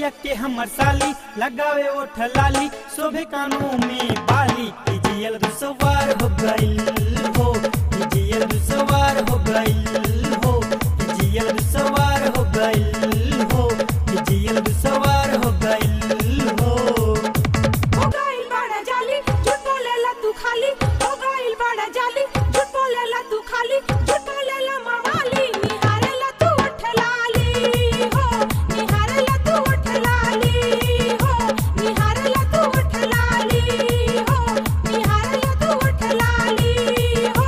भैया के हमर साली लगावे ओठ लाली शोभे कानों में बाली कि जियल दुसवार हो गइल हो कि जियल दुसवार हो गइल हो कि जियल दुसवार हो गइल हो कि जियल दुसवार हो गइल हो हो गइल बड़ा जाली झूठ बोलेला तू खाली हो गइल बड़ा जाली झूठ बोलेला तू खाली झूठ बोलेला मवाली निहारेला तू उठ लाली हो निहारेला तू उठ लाली हो निहारेला तू उठ लाली हो निहारेला तू उठ लाली हो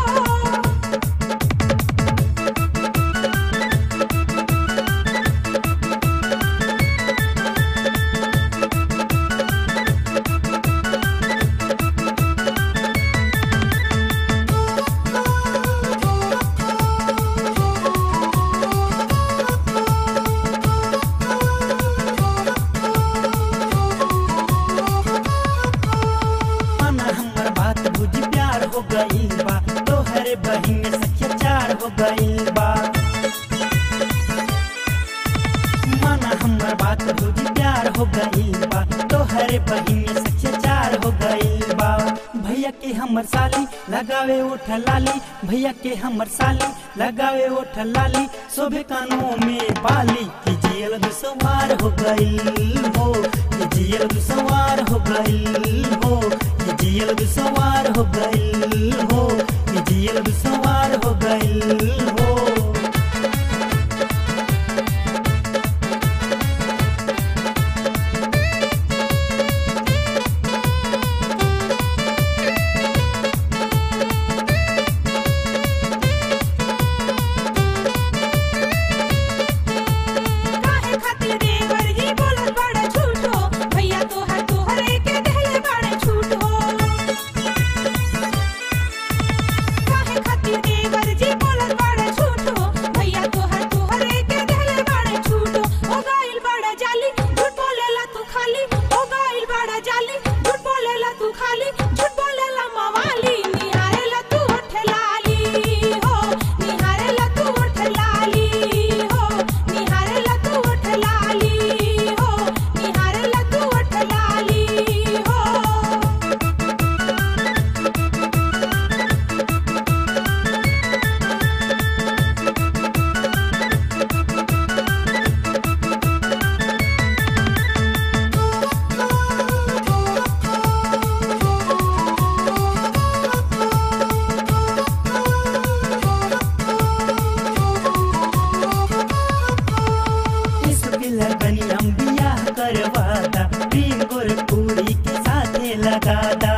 माना हमर बात बुझ प्यार हो गइल बा तोहरे बहिन सखिया चार हो गइल बा माना हमर बात बुझ प्यार हो गइल बा तोहरे बहिन सखिया चार हो गइल बा भैया के हमर साली लगावे ओठ लाली भैया के हमर साली लगावे ओठ लाली शोभे कानों में बाली कि जियल दुसवार हो गइल हो कि जियल दुसवार हो गइल हो कि जियल दुसवार हो गइल हो कि जियल दुसवार हो गइल हो काहे खातिर देवर जी बोलत बड़ा झूठ हो भैया तोहर तोहरे के देले बड़े झूठ हो काहे खातिर देवर जी बोलत बड़ा झूठ हो भैया तोहर तोहरे के देले बड़े झूठ हो हो गइल बड़ा जाली झूठ बोलेला तू खाली हो गइल बड़ा जाली झूठ बोलेला तू खाली झूठ बोलेला मवाली निहारेला तू उठ लाली हो निहारेला तू उठ लाली हो निहारेला तू उठ लाली हो निहारेला तू उठ लाली हो इसके लगनी हम बियाह करवादा प्रेम गोरखपुरी के साथे लगादा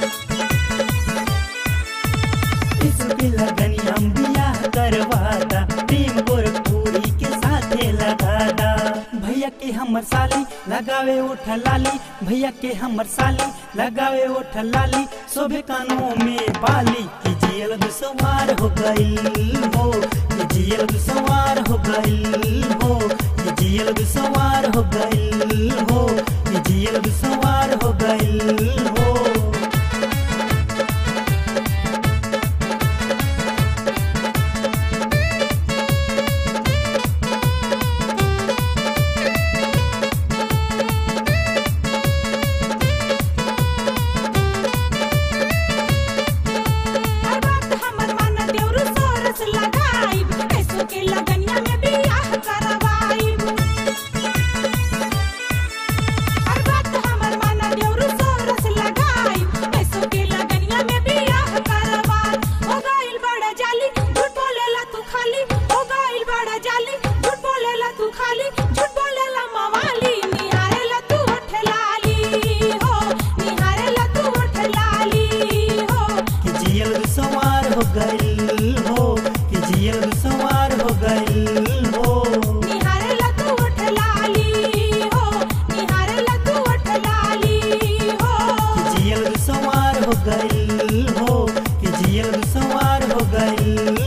इसके लगनी हम बियाह करवादा प्रेम गोरखपुरी के साथे लगादा भैया के हमर साली लगावे ओठ लाली भैया के हमर साली लगावे ओठ लाली शोभे कानों में बाली कि जियल दुसवार हो गइल हो कि जियल दुसवार हो गइल हो कि जियल दुसवार हो गइल हो कि जियल दुसवार हो गइल हो हर बात हमर माना देउरु सोरस लगाइब ऐसो के लगनिया में बियाह करवाइब हर बात हमर माना देउरु सोरस लगाइब ऐसो के लगनिया में बियाह करवाइब हो गइल बड़ा जाली झूठ बोलेला तू खाली हो गइल बड़ा जाली झूठ बोलेला तू खाली झूठ बोलेला मवाली निहारेला तू उठ लाली हो निहारेला तू उठ लाली हो कि जियल दुसवार हो गइल हो कि जियल दुसवार हो गइल हो निहारेला तू उठ लाली हो निहारेला तू उठ लाली हो कि जियल दुसवार हो गइल हो कि जियल दुसवार हो गइल